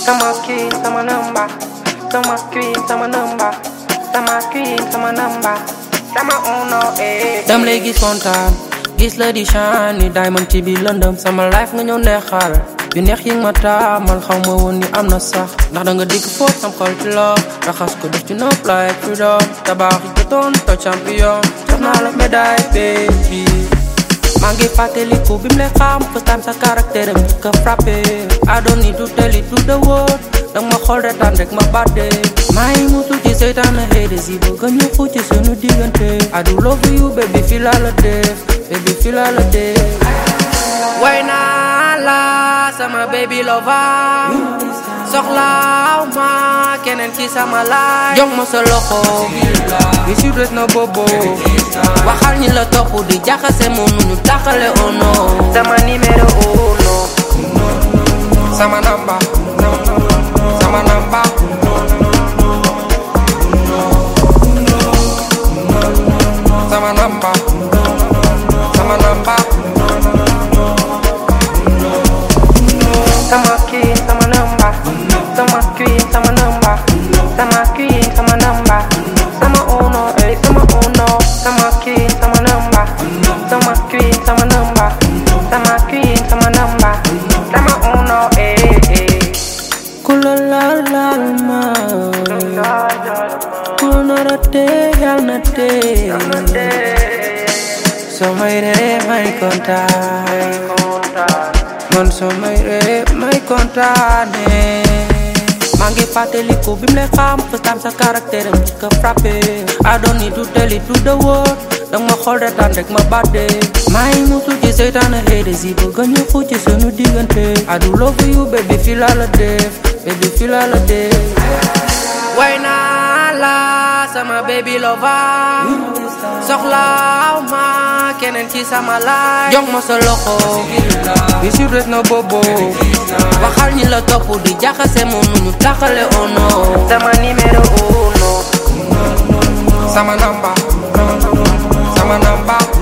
sama queen sama number sama queen sama number sama queen sama number sama uno eh dam lay gis kontaan gis la di shine ni diamond ci biir lëndëm sama life nga ñëw neexal yu neex yi nga ma taamal xaw ma woon ni am na sax ndax da nga dikk fóot sam xol ci la raxas ko def ci nopp like freedom tabax yi doon to champion jox naa la médaille baby maa ngi fàttaliku bi mu lay xam first time sa caractère am ka frappé I don't need to tell it to the world danga ma xool retaan rek ma bàdde maa ngi mutu ci seytaane haters yi bëgg ñu xucc ci sunu diggante I do love you baby fii laa la def baby fii laa la def way naa la sama baby lover soxlaaw ma keneen ci sama laay jox ma sa loxo bi si des na bobo waxal ñi la topp di jaxase mënu ñu taxale oh no sama numéro uno sama namba sama namba sama namba sama namba sama queen sama number sama queen sama number sama queen sama number sama uno eh sama uno sama queen sama number sama queen sama number sama queen sama number sama uno eh eh ku la laal laal ma ku nar a tee yal na tee soo may ree may kontaan man soo may ree may kontaane maa ngi fàttaliku bi mu lay xam first time sa caractère am ka frappé I don't need to tell it to the world danga ma xool retaan rek ma bàdde maa ngi mutu ci seytaane haters yi bëgg ñu xucc sunu diggante I do love you baby fii laa la def baby fii laa la def way naa la sama baby lover soxlaaw ma keneen ci sama laay jox ma sa loxo bi si des na bobo waxal ñi la topp di jaxase mënu ñu taxale oh no sama numéro uno sama namba sama namba